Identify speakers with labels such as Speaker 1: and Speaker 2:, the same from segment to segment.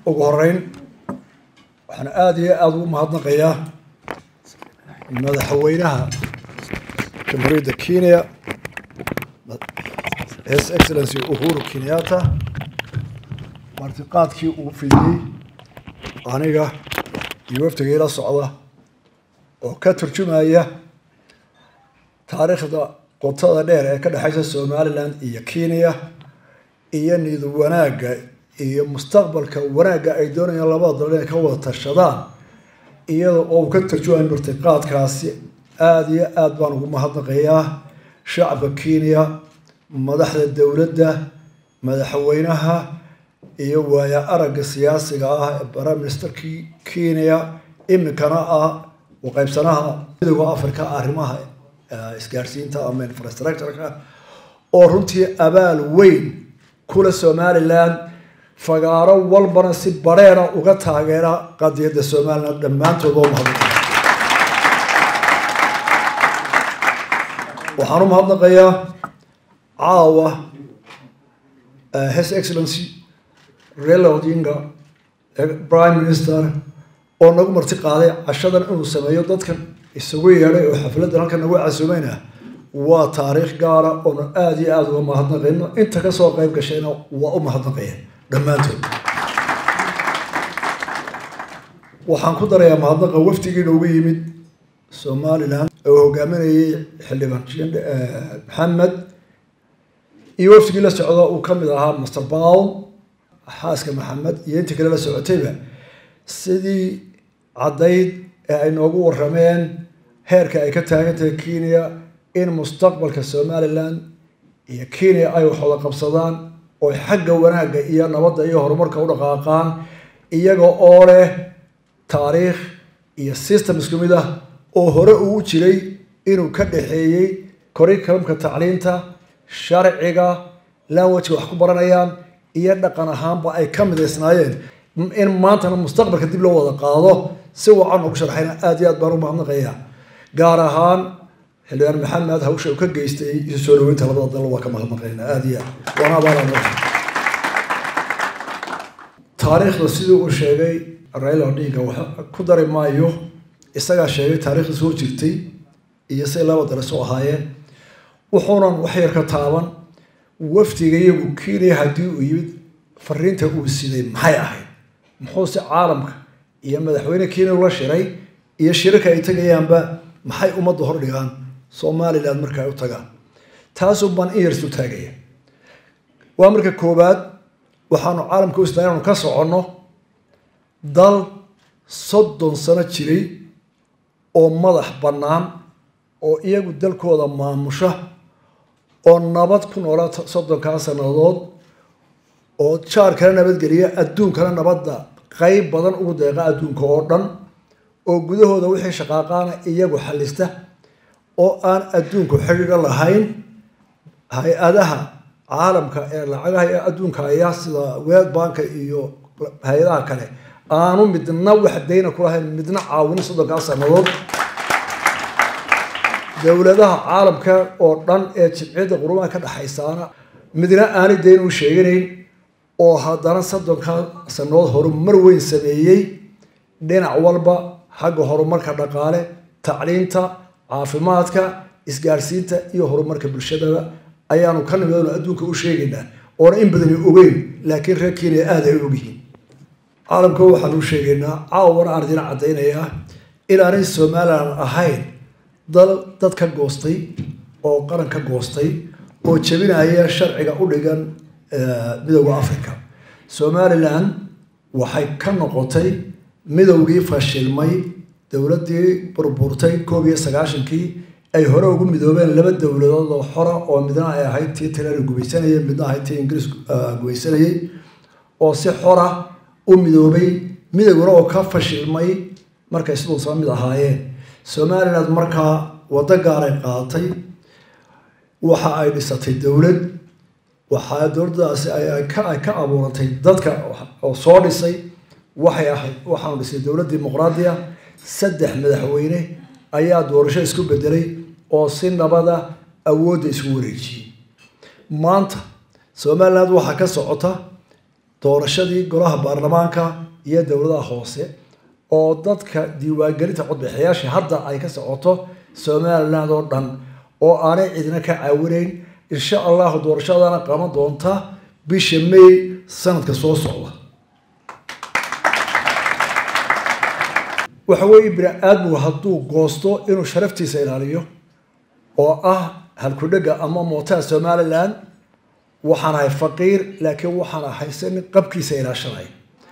Speaker 1: ugu horeyn waxaan aada iyo aada ugu mahadnaqayaa madaxweynaha jamhuuriyadda kenya his excellency uhuru kenyatta martiqaadkii uu fidiyey aniga iyo wafdiga ila socda oo ka turjumaya taariikhda qotada dheer ee ka dhexeysa somaliland iyo kenya iyo niyad wanaagga iyo mustaqbalka wanaagga ay doonayaan labada dal inay ka wada tashadaan iyada oo uu ka tarjumayo martiqaadkaasi aada iyo aada baan ugu mahadnaqayaa shacabka kenya madaxda dowladda madaxweynaha iyo waaya aragga siyaasiga ah ee prime ministerkii kenya iminkana ah u qaybsanaha midooda africa arrimaha isgaarsiinta ama infrastructureka oo runtii abaal weyn kula somaliland fagaaro walbana si bareera uga taageera qadiyadda somaliland dhammaantood oo mahadnaqaya waxaan u mahadnaqayaa caawa his excellency raila odinga prime minister oo nagu marti qaaday cashadan inuu sameeyo dadkan isugu yeedhay oo xafladdan halkan nagu casuumayna waa taariikh gaara oona aada iyo aada uga mahadnaqayno inta kasoo qayb gashayna waa u mahadnaqaya dhammaantood waxaan ku darayaa mahadnaqa wafdigii noogu yimid somaliland oo hogaaminayay xildhibaan maxamed iyo wafdigii la socda uu ka mid ahaa master bowl xaaska maxamed iyo intii kale la socotayba sidii caddayd ee ay noogu warameen heerka ay ka taagan tahay kenya in mustaqbalka somaliland iyo kenya ay waxwada qabsadaan oo xagga wanaagga iyo nabadda iyo horumarka u dhaqaaqaan iyaga oo leh taariikh iyo system isku mid ah oo hore uu jiray inuu ka dhexeeyey curriculumka tacliinta sharciga languageka wax ku baranayaan iyo dhaqan ahaanba ay ka midaysnaayeen in maantana mustaqbalka dib loo wada qaado si wacan ugu sharxayna aada iyo aad baan u mahadnaqayaa gaar ahaan xildhibaan maxamed hawsha uu ka geystay isu soo dhaweynta labada dal waa ka mahadnaqaynaa aada iyo aad waana abaalaan taariikhda sidii uu sheegay raila odinga wax ku dari maayo isagaa sheegay taariikhda soo jirtay iyo say laba dale soo ahaayeen wuxuunan wax yar ka taaban wafdiga iyagu kenya haddii uu yimid fariinta uu siday maxay ahayd muxuuse caalamka iyo madaxweyne kenya ula shiray iyo shirarka ay tagayaanba maxay ummadda hordhigaan somaliland marka ay u tagaan taasuu baan in yarsu taagaya waa marka koowaad waxaanu caalamka u isnaa inaanu ka soconno dal soddon sano jiray oo madax bannaan oo iyagu dalkooda maamusha oo nabad ku noolaa soddonkaa sannadood oo jaarkana nabadgeliya adduunkana nabadda qeyb badan ugu deeqa adduunka oo dhan oo gudahooda wixii shaqaaqaana iyagu xallista oo aan adduunku xidhiidho lahayn hay-adaha caalamka ee lacagaha ee adduunka ayaa sida world banka iyo hay-adaha kale aanu midna wax dayna ku lahayn midna caawinin soddonkaa sannadood dowladaha caalamka oo dhan ee jimciyadda qurumaha ka dhexaysaana midna aanay dayn u sheeganayn oo haddana soddonka sannadood horumar weyn sameeyey dhinac walba xagga horumarka dhaqaale tacliinta caafimaadka isgaarsiinta iyo horumarka bulshadaba ayaanu ka nimid oonu adduunka u sheegaynaa oona in badani ogeyn laakiin reer kenya aada ay ogyihiin caalamka waxaan u sheegaynaa caawana aan idin caddaynayaa inaanay somaliland ahayn dal dad ka goostay oo qaran ka goostay oo jebinaya sharciga u dhigan midowda africa somaliland waxay ka noqotay midowgii fashilmay dowladdii burburtay koob iyo sagaashankii ay hore ugu midoobeen laba dowladood oo xora oo midna ay ahayd tii talyaani gumaysanayay midna ahayd tii ingiriis gumaysanayay oo si xora u midoobay midowgana oo ka fashilmay markay siduusa mid ahaayeen somaliland markaa waddo gaaray qaadatay waxa ay dhisatay dowlad waxaa dowladdaasi ay ka abuurantay dadka oo soo dhisay waxay ahayd waxaanu dhisay dowlad dimuqraadiya saddex madaxweyne ayaa doorasho isku bedelay oo si nabada awoodda isku wareejiyey maanta somaliland waxaa ka socota doorashadii golaha baarlamaanka iyo dowladaha hoose oo dadka diiwaangelinta codbixiyaasha hadda ay ka socoto somaliland oo dhan oo aanay cidina ka caawinayn insha allahu doorashadana qaban doonta bisha may sanadka soo socda waxa weeye bini aadmigu hadduu goosto inuu sharaftiisa ilaaliyo oo ah halkudhega ama mootaha somaliland waxaan ahay faqiir laakiin waxaan ahaysanin qabkiisa ilaashanay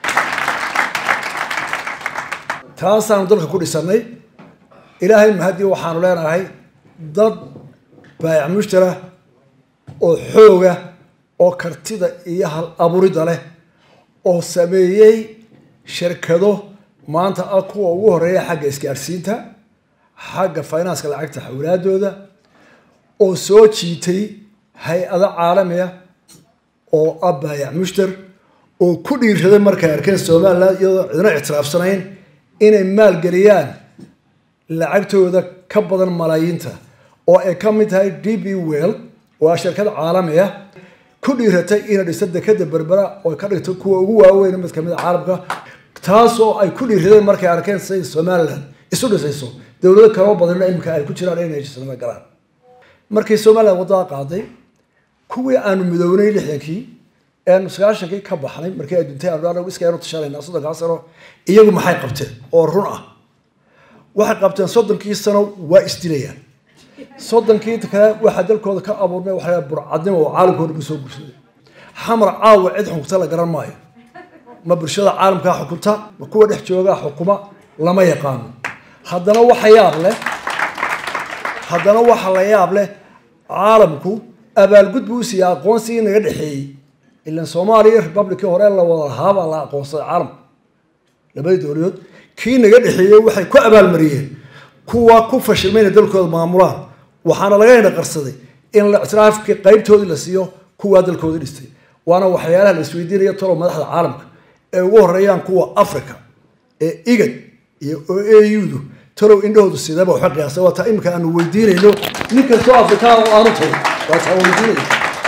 Speaker 1: taasaanu dalka ku dhisanay ilaahay mahadii waxaanu leenahay dad baayac mushtara oo xooga oo kartida iyo hal aburidda leh oo sameeyey shirkado maanta ah kuwa ugu horeeya xagga isgaadhsiinta xagga finanska lacagta xawlaadooda oo soo jiitay hay-ado caalamiya oo ah baayac mushtar oo ku dhiiraday markay arkeen somaliland iyadoo cidna ictiraafsanayn inay maalgeliyaan lacagtooda ka badan malaayiinta oo ay ka mid tahay d b well oo ah shirkad caalami ah ku dhiiratay inay dhisto dekada berbera oo ka dhigto kuwa ugu waaweyn mid kamid a caalamka taasoo ay ku dhiiradeen markay arkeen siday somaliland isu dhisayso dowlado kaloo badanna imika ay ku jiraan inay heshiisnimo galaan markii somaliland wadada qaaday kuwii aanu midownay lixdankii eanu sagaashankii ka baxnay markii ay duntay aanu iskaanu tashanayna soddonkaa sano iyagu maxay qabteen oo run ah waxay qabteen soddonkii sano waa isdilayaan soddonkii kale waxaa dalkooda ka abuurmay waxa burcadnimo oo caalamka hor soo gursaday xamar caawa cid xukunta la garan maayo ma bulshada caalamkaa xukunta ma kuwa dhex joogaa xukuma lama yaqaano haddana waxa yaab leh haddana waxa la yaab leh caalamku abaalgud buu siiyey aqoonsigii naga dhexeeyey ilan soomaaliya republicii hore la wada lahaabaa la aqoonsaday caalamka labadii dowladood kii naga dhexeeyey waxay ku abaalmariyeen kuwa ku fashilmayna dalkooda maamulaan waxaana laga hena qarsaday in ictiraafkii qaybtoodii la siiyo kuwaa dalkooda dhistay waana waxyaalaha la isweydiinaya talow madaxda caalamka ee ugu horeeyaan kuwa africa ee igad iyo o audu talow indhahoodu sidaba waxa qiyaasay waa taa imika aanu weydiinayno nin kastoo afrikaan oo aanu tahay waa taa weydiinaya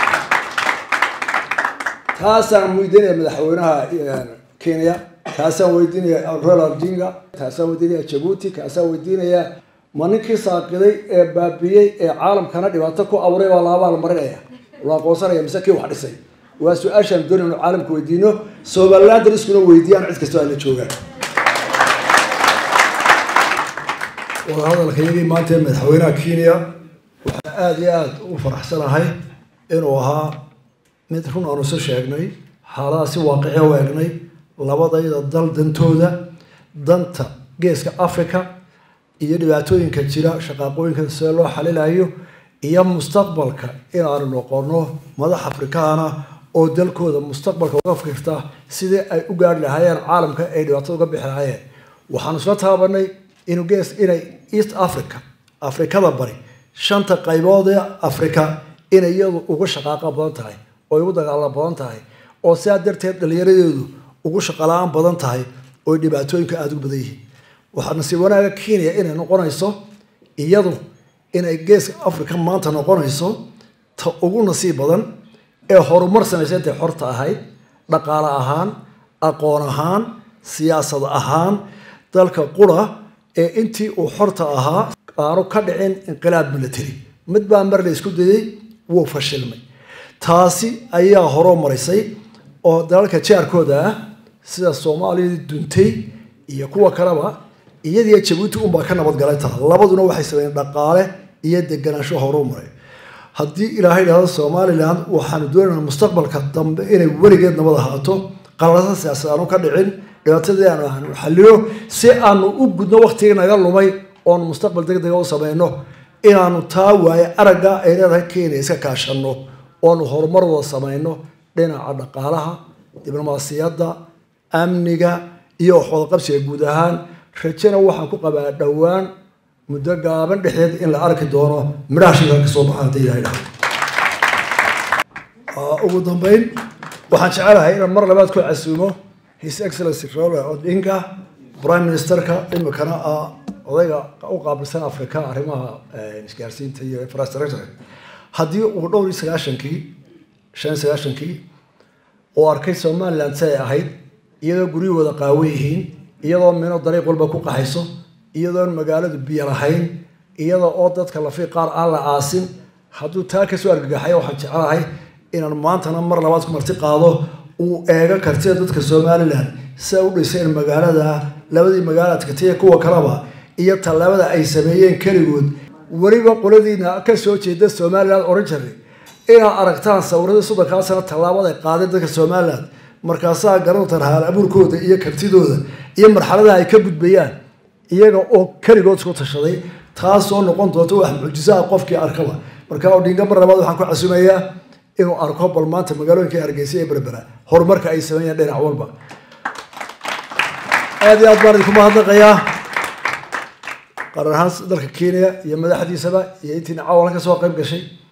Speaker 1: taasaan weydiinaya madaxweynaha kenya kaasaan weydiinaya royal odinga kaasaan weydiinaya jabuuti kaasaan weydiinaya ma ninkii saaqiday ee baabiyey ee caalamkana dhibaato ku abuuray baa laabaa la marinaya la aqoonsanaya mise kii wax dhisay waa su-aashaan doonay inu caalamka weydiino somaliland iskuna weydiiyaan cid kastoo ay la joogaan wadahadalka iyagii maanta ee madaxweynaha kenya waxaa aada iyo aada u faraxsanahay inuu ahaa mid run aanu isu sheegnay xaaladaha si waaqiciya u eegnay labadayda dal dantooda danta geeska africa iyo dhibaatooyinka jira shaqaaqooyinka sida loo xalilayo iyo mustaqbalka inaanu noqono madax afrikaana oo dalkooda mustaqbalka uga fikirta sidii ay u gaari lahaayeen caalamka ay dhibaatada uga bixi lahaayeen waxaanu isla taabanay inuu gees inay east africa afrikada bari shanta qaybood ee africa inay iyadu ugu shaqaaqa badan tahay oo ugu dagaala badan tahay oo sidaa darteed dhallinyaradeedu ugu shaqala-aan badan tahay oo dhibaatooyinka aada u badan yihiin waxaa nasiib wanaaga kenya inay noqonayso iyadu inay geeska africa maanta noqonayso ta ugu nasiib badan ee horumar samaysa intay xorta ahayd dhaqaale ahaan aqoon ahaan siyaasad ahaan dalka qura ee intii uu xorta ahaa aanu ka dhicin inqilaab military mid baa mar la isku dayay wuu fashilmay taasi ayaa horoo marisay oo dalalka jaarkooda ah sida soomaaliyadii duntay iyo kuwa kaleba iyadiiyo jabuuti unbaa ka nabadgalay taa labaduna waxay sameeyeen dhaqaale iyo deganaansho horuu maray haddii ilaahay dhahdo somaliland waxaanu doonaynaa mustaqbalka dambe inay weligeed nabad ahaato qalasa siyaasad aanu ka dhicin dhibaatadii aanu aanu xallino si aanu u gudno waktigii naga lumay oonu mustaqbal deg dega u sameyno inaanu taa waaye aragga ay leedahay kenya iska kaashanno oonu horumar wada sameyno dhinaca dhaqaalaha diblomaasiyadda amniga iyo waxwadaqabsiga guud ahaan rajena waxaan ku qabaa dhowaan muddo gaaban dhexdeed in la arki doono midhaha shirka ka soo baxa haddii ilahay dhaho ugu dambeyn waxaan jecelahay inaan mar labaad ku casuumo his excellency robert odinga prime ministerka imikana ah odayga u qaabilsan africa arrimaha isgaarsiinta iyo infrastructure haddii uu dhowr iyo sagaashankii shan iyo sagaashankii oo arkay somaliland si ay ahayd iyadoo guryahooda qaawan yihiin iyadoo mino dariiq walba ku qaxayso iyadoon magaaladu biyo lahayn iyada oo dadka lafiiq qaar aan la aasin hadduu taa kasoo argagaxay waxaan jecelahay inaan maantana mar labaad ku marti qaado uu eego kartida dadka somalilan siday u dhiseen magaalada labadii magaalaadka tiya kuwa kaleba iyo tallaabada ay sameeyeen keligood weliba qoladiina ka soo jeeda somalilan oran jiray inaad aragtaan sawiradii soddonkaa sano tallaabada ay qaadeen dadka somalilan markaasaa garantan haal abuurkooda iyo kartidooda iyo marxaladaha ay ka gudbayaan iyaga oo keligood isku tashaday taasoo noqon doonta wax mucjisaha qofkii arkaba marka odhinga mar labaad waxaan ku casumayaa inuu arko bal maanta magaalooyinka hargeysa ee berbera horumarka ay sameeyeen dhinac walba aada iyo aad baan idinku mahadnaqayaa qaran ahaan dalka kenya iyo madaxdiisaba iyo intiina cawalan ka soo qayb gashay